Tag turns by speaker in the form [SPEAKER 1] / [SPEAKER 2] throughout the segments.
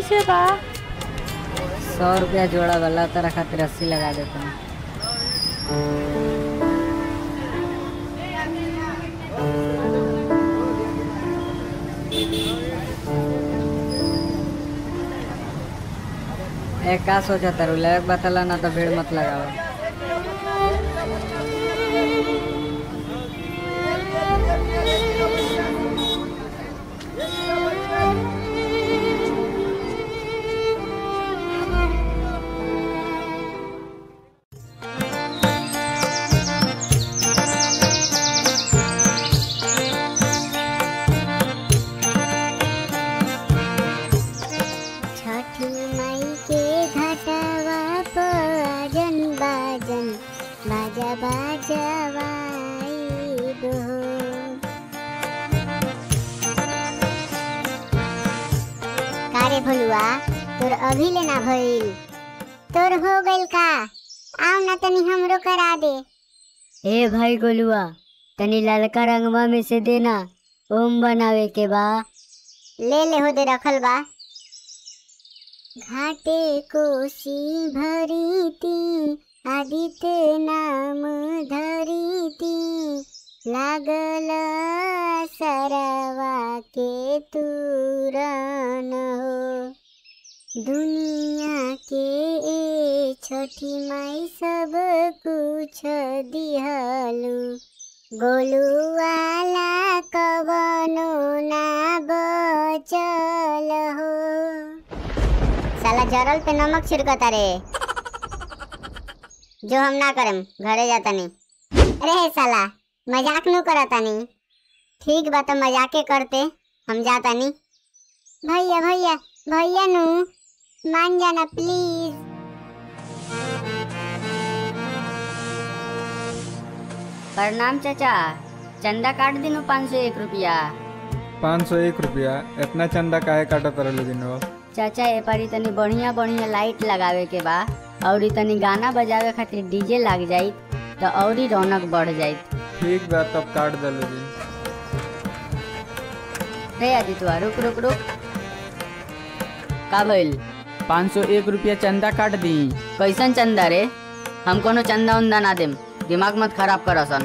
[SPEAKER 1] कैसे बा
[SPEAKER 2] सौ रुपया जोड़ा वाला तेरा खातिर अस्सी लगा देता हूँ ए का सोचा तारू लायक बतला ना तो भीड़ मत लगाओ
[SPEAKER 3] छठी मई के घटवा पजन बाजन बाजा बाजवाई दो कारे भलुआ तोर अभी लेना भइल तोर हो गइल का आओ ना तनी हमरो करा दे
[SPEAKER 2] ए भाई गोलुआ तनी ललका रंगवा में से देना ओम बनावे के बा
[SPEAKER 3] ले ले हो दे रखल बा घाटे कोसी भरीती आदित्य नाम धरीती लागल सरवा के तुरन हो दुनिया के ए छठी माई सब कुछ दिहलू गोलू वाला कवनो ना बचल हो साला जरल पे नमक छिड़कता रे जो हम ना करम घरे जाता नहीं अरे हे साला मजाक नु करता नहीं ठीक बा तो मजाके करते हम जाता नहीं भैया भैया भैया नु मान जाना प्लीज
[SPEAKER 2] प्रणाम चाचा चंदा काट दिनु पाँच सौ एक रुपया
[SPEAKER 4] पाँच सौ एक रुपया इतना चंदा काहे काटत रहले दिनवा
[SPEAKER 2] चाचा ए पारी तनी बढ़िया बढ़िया लाइट लगावे के बा और ई तनी गाना बजावे खातिर डीजे लाग जाई तो और ही रौनक बढ़ जाई
[SPEAKER 4] ठीक बा तब काट दले दिन
[SPEAKER 2] रे आदित्य रुक रुक रुक का भइल
[SPEAKER 5] पाँच सौ एक रुपया चंदा काट दी
[SPEAKER 2] कैसन चंदा रे हम कोनो चंदा उंदा ना देम दिमाग मत खराब करसन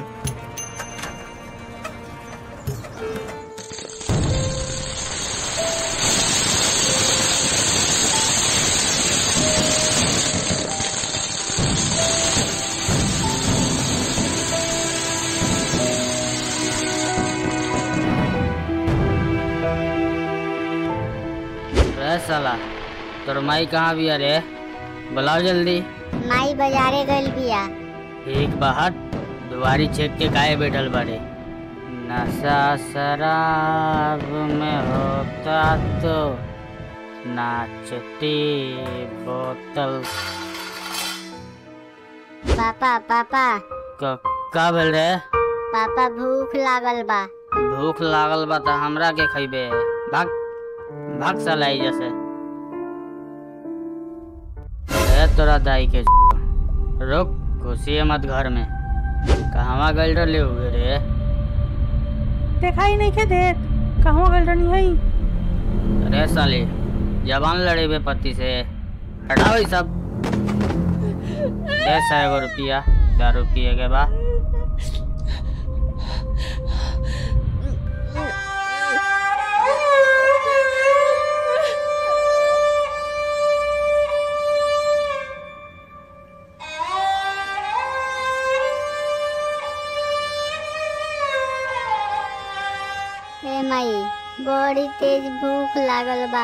[SPEAKER 5] रे साला तोर माई कहाँ बिया रे बुलाओ जल्दी
[SPEAKER 3] माई बाजारे गइल बिया
[SPEAKER 5] एक बाहर दुआरी छेक के काहे बैठल बारे नशा शराब में होता तो नाचती बोतल
[SPEAKER 3] पापा पापा
[SPEAKER 5] क- का भेल रे
[SPEAKER 3] पापा भूख लागल बा
[SPEAKER 5] भूख लागल बा त हमरा के खइबे भाग भाग साला एहिजा से ए तोरा दाई के रुक घुसिए मत घर में कहवा गइल रहले हुए रे
[SPEAKER 1] देखाई नहीं के देत कहवा गइल रहनी हई
[SPEAKER 5] अरे साले जवान लड़े बे पति से हटाओ ई सब दे सौ एगो रुपया दारू पिए के बा
[SPEAKER 3] हे माई बड़ी तेज भूख लागल बा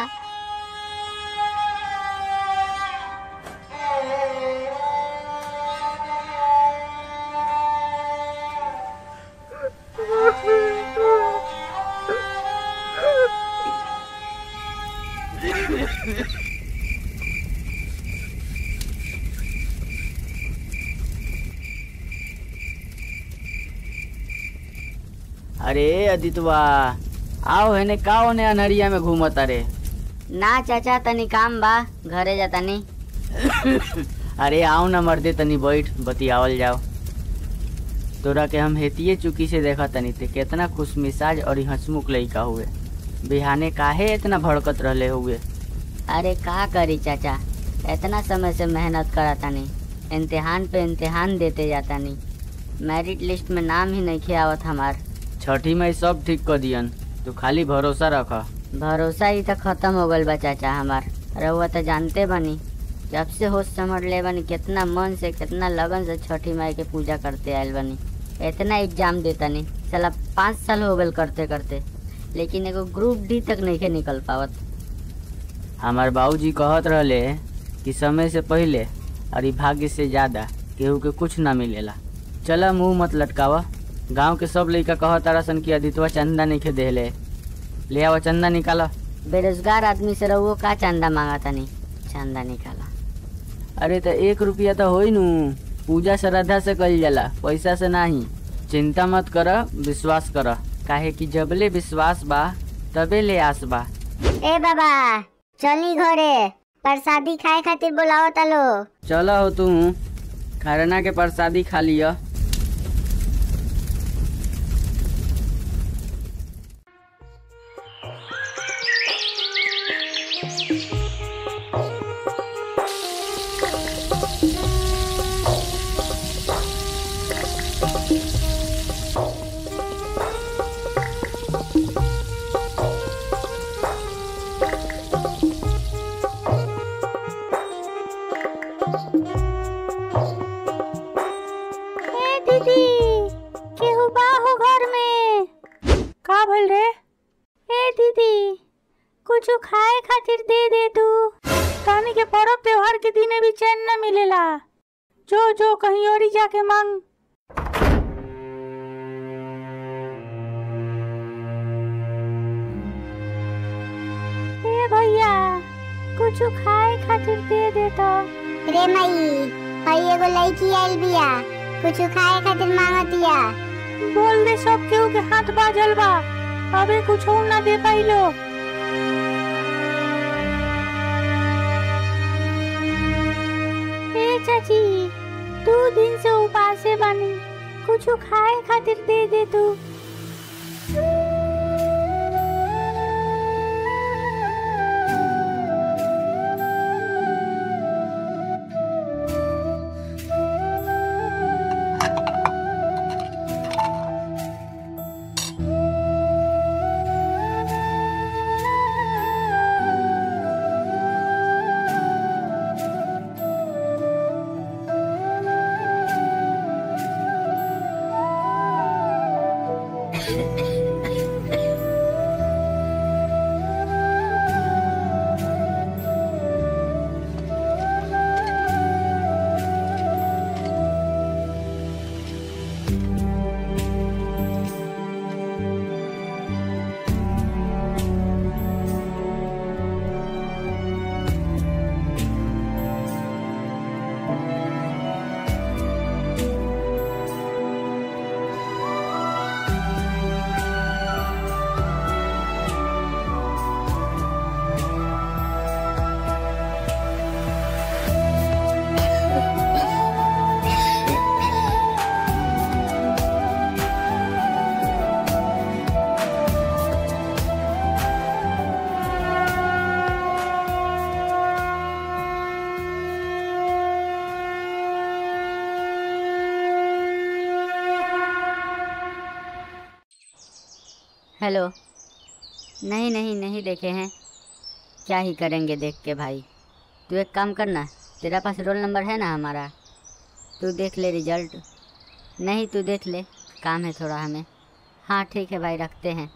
[SPEAKER 5] अरे अदितवा आओ हेने का होने अनहरिया में घूमत अरे
[SPEAKER 2] ना चाचा तनी काम बा घरे जा तनी
[SPEAKER 5] अरे आओ ना मर्दे तनी बैठ बतियावल जाओ तोरा के हम हेतिये चुकी से देखा तनी ते केतना खुश मिजाज और हंसमुख लइका हुए बिहाने काहे इतना भड़कत रहले हुए
[SPEAKER 2] अरे का करी चाचा इतना समय से मेहनत करता नहीं इम्तिहान पे इम्तिहान देते जाता नहीं मेरिट लिस्ट में नाम ही नहीं आवत हमार
[SPEAKER 5] छठी में सब ठीक कर दियन तू खाली भरोसा रख
[SPEAKER 2] भरोसा ही तो खत्म हो गल बा चाचा हमार रउआ तो जानते बनी जब से होश समझ ले बनी कितना मन से कितना लगन से छठी माई के पूजा करते आयल बनी इतना एग्जाम देता नहीं चला पाँच साल हो गल करते करते लेकिन एगो ग्रुप डी तक नहीं के निकल पावत
[SPEAKER 5] हमार बाबूजी कहत रहले कि समय से पहले और ई भाग्य से ज्यादा केहू के कुछ ना मिलेला चला मुंह मत लटकावा गांव के सब लइका कहत रसन कि अदितवा चंदा नहीं खे देले ले आवा चंदा निकाला
[SPEAKER 2] बेरोजगार आदमी से रहुओ का चंदा मांगा तनी चंदा निकाला
[SPEAKER 5] अरे तो एक रुपया तो होई नु पूजा श्रद्धा से कइल जाला पैसा से नाही चिंता मत कर विश्वास कर काहे कि जबले विश्वास बा तबे ले आस बा
[SPEAKER 3] ए बाबा चली घरे प्रसादी खाए खातिर बुलाओ तलो
[SPEAKER 5] चला हो तू खरना के प्रसादी खा लिया
[SPEAKER 1] ए दीदी केहू बा हो घर में का भइल रे ए दीदी कुछ खाए खातिर दे दे तू तानी के पर्व त्योहार के दिने भी चैन न मिलेला जो जो कहीं और ही जाके मांग ए भैया कुछ खाए खातिर दे दे तो
[SPEAKER 3] रे मई हई एगो लड़की आइल बिया कुछ खाए खातिर मांगतिया
[SPEAKER 1] बोल दे सब केहू के हाथ बाजल बा अबे कुछ ना दे पाइलो ए चाची दू दिन से उपासे बानी कुछ खाए खातिर दे दे तू
[SPEAKER 2] हेलो नहीं नहीं नहीं देखे हैं क्या ही करेंगे देख के भाई तू एक काम करना तेरा पास रोल नंबर है ना हमारा तू देख ले रिजल्ट नहीं तू देख ले काम है थोड़ा हमें हाँ ठीक है भाई रखते हैं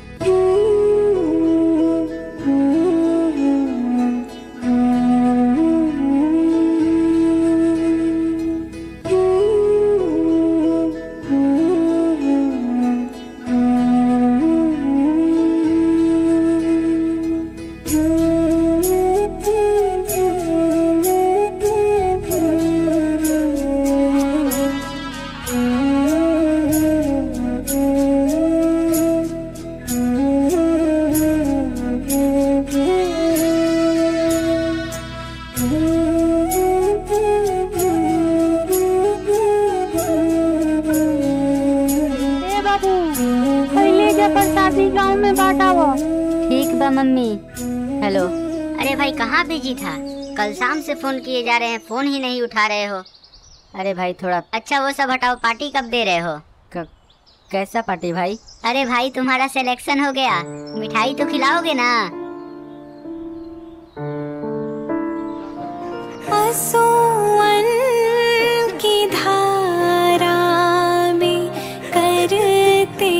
[SPEAKER 1] ए बाबू पहले जा प्रसादी गांव में बांटावो
[SPEAKER 2] ठीक बा मम्मी हेलो अरे भाई कहाँ बिजी था कल शाम से फोन किए जा रहे हैं फोन ही नहीं उठा रहे हो अरे भाई थोड़ा अच्छा वो सब हटाओ पार्टी कब दे रहे हो क, कैसा पार्टी भाई अरे भाई तुम्हारा सिलेक्शन हो गया मिठाई तो खिलाओगे ना
[SPEAKER 1] आंसुअन की धारा में करते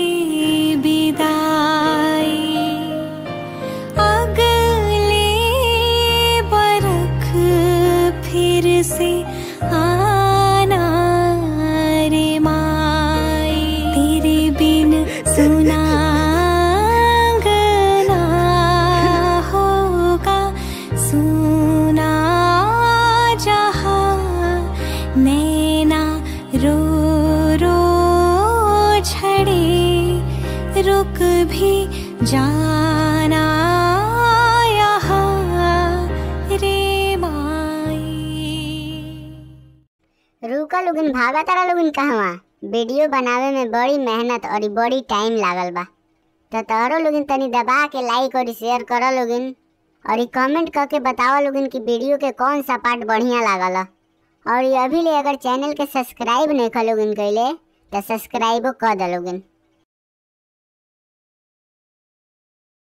[SPEAKER 1] विदाई अगले बरख फिर से आना रे माई तेरे बिन सुना गना होगा सुना जहाँ नैना रो रो छड़े रुक भी जाना यहाँ रे माई
[SPEAKER 3] रुका लोगन भागा तारा लोगन कहवा वीडियो बनावे में बड़ी मेहनत और बड़ी टाइम लागल बा तो तोहरो लोगन तनी दबा के लाइक और शेयर करो लोगन और ई कमेंट करके बताओ लोगन कि वीडियो के कौन सा पार्ट बढ़िया लागल ह। और ये अभी ले अगर चैनल के सब्सक्राइब नहीं कर लोगन कैले तो सब्सक्राइबो कर दो लोगन